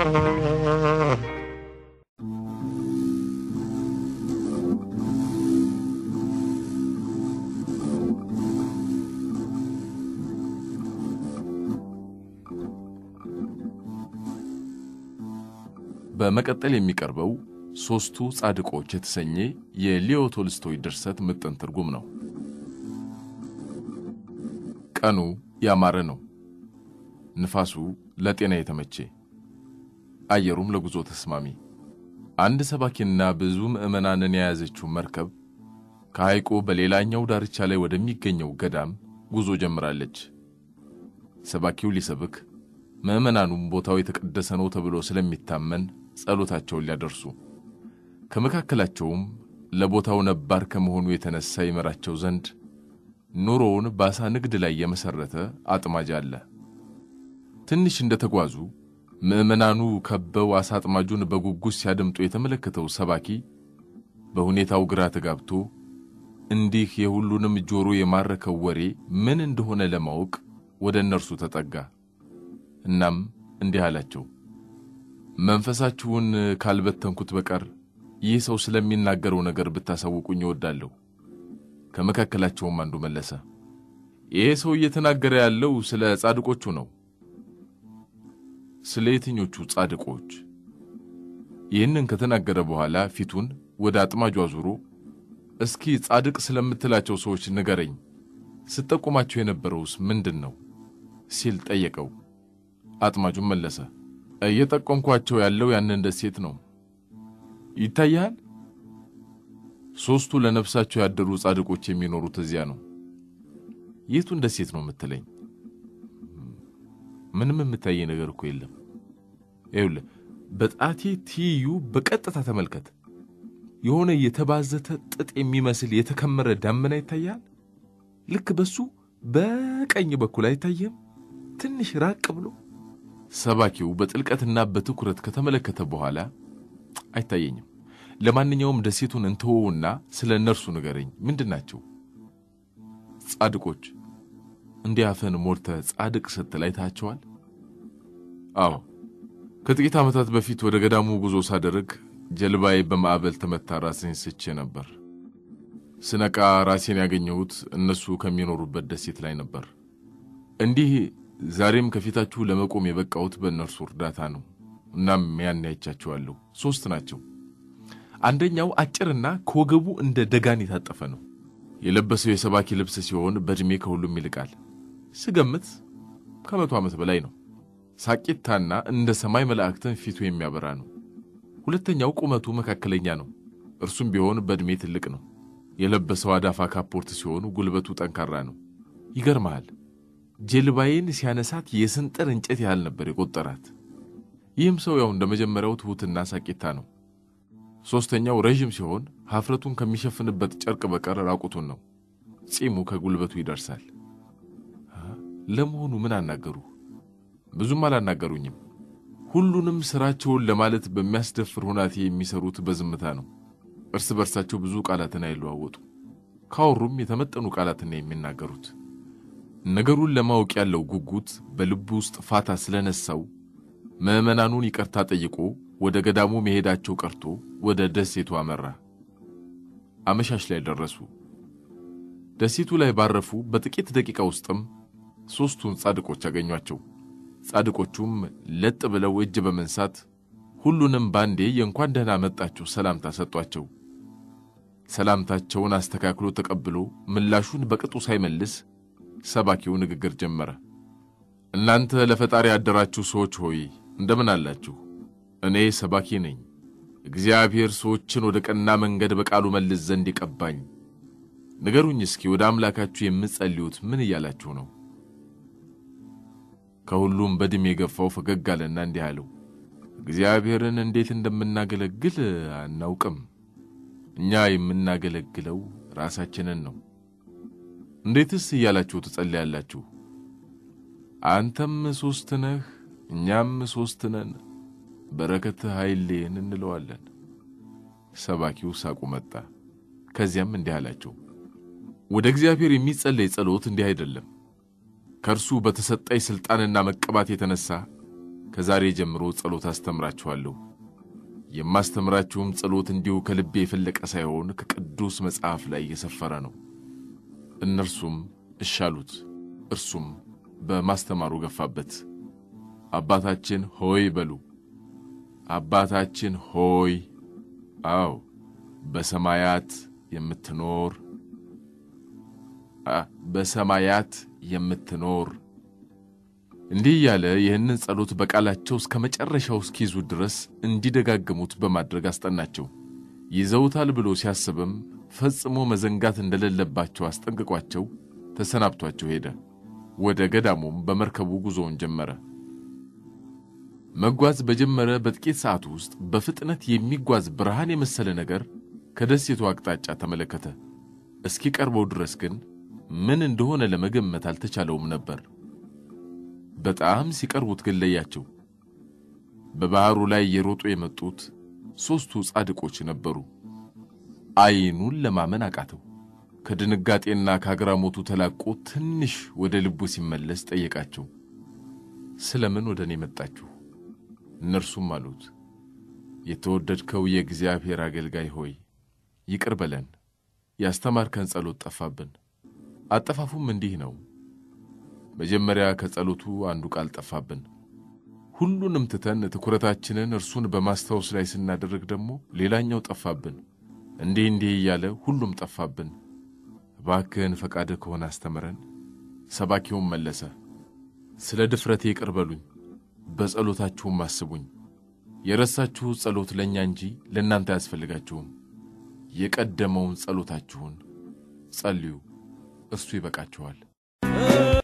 በመቀጠል የሚቀርበው ሦስቱ ጻድቆች የተሰኘ የሊዮ ቶልስቶይ ድርሰት ምጥን ትርጉም ነው። ቀኑ ያማረ ነው። ንፋሱ ለጤና የተመቼ፣ አየሩም ለጉዞ ተስማሚ። አንድ ሰባኪና ብዙ ምዕመናንን የያዘችው መርከብ ከሐይቁ በሌላኛው ዳርቻ ላይ ወደሚገኘው ገዳም ጉዞ ጀምራለች። ሰባኪው ሊሰብክ፣ ምዕመናኑም ቦታው የተቀደሰ ነው ተብሎ ስለሚታመን ጸሎታቸውን ሊያደርሱ ከመካከላቸውም ለቦታው ነባር ከመሆኑ የተነሳ ይመራቸው ዘንድ ኑሮውን በዓሣ ንግድ ላይ የመሠረተ አጥማጅ አለ። ትንሽ እንደተጓዙ ምዕመናኑ ከበው ዓሣ አጥማጁን በጉጉት ሲያደምጡ የተመለከተው ሰባኪ በሁኔታው ግራ ተጋብቶ እንዲህ የሁሉንም ጆሮ የማረከው ወሬ ምን እንደሆነ ለማወቅ ወደ እነርሱ ተጠጋ። እናም እንዲህ አላቸው፣ መንፈሳችሁን ካልበተንኩት በቀር ይህ ሰው ስለሚናገረው ነገር ብታሳውቁኝ እወዳለሁ። ከመካከላቸውም አንዱ መለሰ፣ ይሄ ሰው እየተናገረ ያለው ስለ ጻድቆቹ ነው። ስለ የትኞቹ ጻድቆች? ይህንን ከተናገረ በኋላ ፊቱን ወደ አጥማጁ አዙሮ እስኪ ጻድቅ ስለምትላቸው ሰዎች ንገረኝ፣ ስጠቁማቸው የነበረውስ ምንድን ነው ሲል ጠየቀው። አጥማጁም መለሰ፣ እየጠቆምኳቸው ያለው ያንን ደሴት ነው። ይታያል፣ ሦስቱ ለነፍሳቸው ያደሩ ጻድቆች የሚኖሩት እዚያ ነው። የቱን ደሴት ነው የምትለኝ? ምንም የምታየኝ ነገር እኮ የለም። ይኸውልህ በጣቴ ትይዩ በቀጥታ ተመልከት። የሆነ የተባዘተ ጥጥ የሚመስል የተከመረ ዳመና ይታያል። ልክ በሱ በቀኝ በኩል አይታየም? ትንሽ ራቅ ብሎ። ሰባኪው በጥልቀትና በትኩረት ከተመለከተ በኋላ አይታየኝም። ለማንኛውም ደሴቱን እንተወውና ስለ እነርሱ ንገረኝ። ምንድን ናቸው? ጻድቆች እንዲህ አፈን ሞልተህ ጻድቅ ስትል አይታቸዋል? አዎ፣ ከጥቂት ዓመታት በፊት ወደ ገዳሙ ጉዞ ሳደርግ ጀልባዬ በማዕበል ተመታ ራሴን ስቼ ነበር። ስነቃ ራሴን ያገኘሁት እነሱ ከሚኖሩበት ደሴት ላይ ነበር። እንዲህ ዛሬም ከፊታችሁ ለመቆም የበቃሁት በእነርሱ እርዳታ ነው። እናም ያን አይቻቸዋለሁ። ሦስት ናቸው። አንደኛው አጭርና ከወገቡ እንደ ደጋን የታጠፈ ነው። የለበሰው የሰባኪ ልብስ ሲሆን በዕድሜ ከሁሉም ይልቃል። ስገምት ከመቶ ዓመት በላይ ነው። ሳቂታና እንደ ሰማይ መላእክትን ፊቱ የሚያበራ ነው። ሁለተኛው ቁመቱ መካከለኛ ነው። እርሱም ቢሆን በዕድሜ ትልቅ ነው። የለበሰው አዳፋ ካፖርት ሲሆኑ ጉልበቱ ጠንካራ ነው። ይገርመሃል፣ ጀልባዬን ሲያነሳት የስንጥር እንጨት ያህል ነበር የቆጠራት። ይህም ሰው ያው እንደ መጀመሪያው ትሑትና ሳቂታ ነው። ሦስተኛው ረዥም ሲሆን ሀፍረቱን ከሚሸፍንበት ጨርቅ በቀር ራቁቱን ነው። ጺሙ ከጉልበቱ ይደርሳል። ለመሆኑ ምን አናገሩ? ብዙም አላናገሩኝም። ሁሉንም ሥራቸውን ለማለት በሚያስደፍር ሁናቴ የሚሰሩት በዝምታ ነው። እርስ በርሳቸው ብዙ ቃላትን አይለዋወጡ። ካወሩም የተመጠኑ ቃላትን የሚናገሩት። ነገሩን ለማወቅ ያለው ጉጉት በልቡ ውስጥ ፋታ ስለነሳው ምዕመናኑን ይቅርታ ጠይቆ ወደ ገዳሙ መሄዳቸው ቀርቶ ወደ ደሴቱ አመራ። አመሻሽ ላይ ደረሱ። ደሴቱ ላይ ባረፉ በጥቂት ደቂቃ ውስጥም ሦስቱን ጻድቆች አገኟቸው። ጻድቆቹም ለጥ ብለው እጅ በመንሳት ሁሉንም ባንዴ የእንኳን ደህና መጣችሁ ሰላምታ ሰጧቸው። ሰላምታቸውን አስተካክሎ ተቀብሎ ምላሹን በቅጡ ሳይመልስ ሰባኪው ንግግር ጀመረ። እናንተ ለፈጣሪ ያደራችሁ ሰዎች ሆይ እንደምን አላችሁ? እኔ ሰባኪ ነኝ። እግዚአብሔር ሰዎችን ወደ ቀና መንገድ በቃሉ መልስ ዘንድ ይቀባኝ። ንገሩኝ እስኪ ወደ አምላካችሁ የምትጸልዩት ምን እያላችሁ ነው? ከሁሉም በዕድሜ የገፋው ፈገግ አለና እንዲህ አለው፣ እግዚአብሔርን እንዴት እንደምናገለግል አናውቅም። እኛ የምናገለግለው ራሳችንን ነው። እንዴትስ እያላችሁ ትጸልያላችሁ? አንተም ሦስት ነህ፣ እኛም ሦስት ነን፣ በረከትህ ኃይሌን እንለዋለን። ሰባኪው ሳቁ መጣ። ከዚያም እንዲህ አላቸው፣ ወደ እግዚአብሔር የሚጸለይ ጸሎት እንዲህ አይደለም። ከእርሱ በተሰጠኝ ሥልጣንና መቀባት የተነሣ ከዛሬ ጀምሮ ጸሎት አስተምራችኋለሁ። የማስተምራችሁም ጸሎት እንዲሁ ከልቤ የፈለቀ ሳይሆን ከቅዱስ መጽሐፍ ላይ የሰፈረ ነው። እነርሱም እሺ አሉት። እርሱም በማስተማሩ ገፋበት። አባታችን ሆይ በሉ። አባታችን ሆይ፣ አዎ በሰማያት የምትኖር በሰማያት የምትኖር እንዲህ እያለ ይህንን ጸሎት በቃላቸው እስከ መጨረሻው እስኪይዙ ድረስ እንዲደጋግሙት በማድረግ አስጠናቸው። ይዘውታል ብሎ ሲያስብም ፈጽሞ መዘንጋት እንደሌለባቸው አስጠንቅቋቸው ተሰናብቷቸው ሄደ። ወደ ገዳሙም በመርከቡ ጉዞውን ጀመረ። መጓዝ በጀመረ በጥቂት ሰዓት ውስጥ በፍጥነት የሚጓዝ ብርሃን የመሰለ ነገር ከደሴቱ አቅጣጫ ተመለከተ። እስኪቀርበው ድረስ ግን ምን እንደሆነ ለመገመት አልተቻለውም ነበር። በጣም ሲቀርቡት ግን ለያቸው። በባሕሩ ላይ እየሮጡ የመጡት ሦስቱ ጻድቆች ነበሩ። ዓይኑን ለማመን አቃተው። ከድንጋጤና ከአግራሞቱ ተላቆ ትንሽ ወደ ልቡ ሲመለስ ጠየቃቸው፣ ስለምን ወደ እኔ መጣችሁ? እነርሱም አሉት፣ የተወደድከው የእግዚአብሔር አገልጋይ ሆይ ይቅር በለን፣ ያስተማርከን ጸሎት ጠፋብን። አጠፋፉም እንዲህ ነው። መጀመሪያ ከጸሎቱ አንዱ ቃል ጠፋብን። ሁሉንም ትተን ትኩረታችንን እርሱን በማስታወስ ላይ ስናደርግ ደግሞ ሌላኛው ጠፋብን። እንዲህ እንዲህ እያለ ሁሉም ጠፋብን። እባክህን ፈቃድህ ከሆነ አስተምረን። ሰባኪውም መለሰ፣ ስለ ድፍረቴ ይቅር በሉኝ፣ በጸሎታችሁም አስቡኝ። የረሳችሁት ጸሎት ለእኛ እንጂ ለእናንተ አያስፈልጋችሁም። የቀደመውን ጸሎታችሁን ጸልዩ፣ እርሱ ይበቃችኋል።